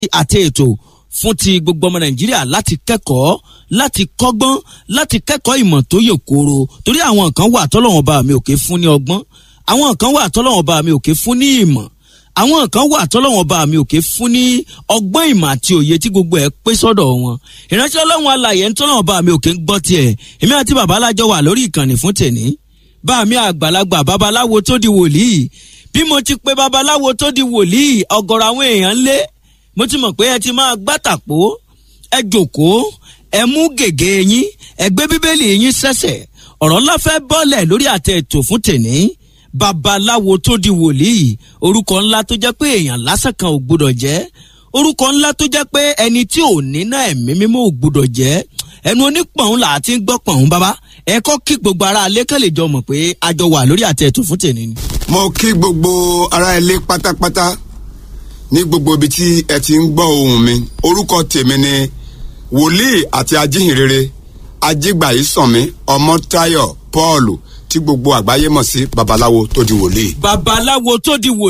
àti ètò fún ti gbogbo ọmọ nàìjíríà láti kẹ́kọ̀ọ́ láti kọ́gbọ́n láti kẹ́kọ̀ọ́ ìmọ̀ tó yè kooro torí àwọn kan wà tọ́lọ́wọ́n bá mi òkè fún ní ọgbọ́n àwọn kan wà tọ́lọ́wọ́n bá mi òkè fún ní ìmọ̀ àwọn kan wà tọ́lọ́wọ́n bá mi òkè fún ní ọgbọ́n ìmọ̀ àti òye tí gbogbo ẹ̀ pé sọ́dọ̀ wọn ìránṣẹ́ ọlọ́run alàyè ń tọ́lọ́wọ́n bá mi òkè ń gbọ́ tiẹ̀ èmi àti bàbá alájọ wà lórí ìkànnì fún tèní bá mi àgbàlagbà babaláwo tó di wòlíì bí mo ti pe babaláwo tó di wòlíì ọ̀gọ̀rọ̀ àwọn èèyàn lé mo ti mọ̀ pé ẹ ti máa gbàtàpó ẹ jòkóó ẹ mú gègé yín ẹ gbé bíbélì yín sẹ́sẹ̀ ọ̀rọ̀ ńlá fẹ́ bọ́lẹ̀ lórí àtẹ ètò fún tèní babaláwo tó di wòlíì orúkọ ńlá tó jẹ́ pé èèyàn lásán kan ò gbọdọ̀ jẹ́ orúkọ ńlá tó jẹ́ pé ẹni tí ò ní náà ẹ̀mí mímọ́ ò gbọdọ̀ jẹ́ ẹnu onípọ̀n là á ti ń gbọ́ pọ̀n bàbá ẹ kọ́ kí gbogbo ara alẹ́ kan lè jọ mọ̀ pé a jọ wà lórí àtẹ ètò fún tèní ni. mo kí gbogbo ará ilé pátápátá ní gbogbo ibi tí ẹ ti ń gbọ́ ohùn mi orúkọ tèmi ni wòlíì àti ajíhìnrere ajígbàyísànmí ọmọtáyọ̀ paul tí gbogbo àgbáyé mọ̀ sí babaláwo tó di wòlíì. babaláwo tó di wòlíì.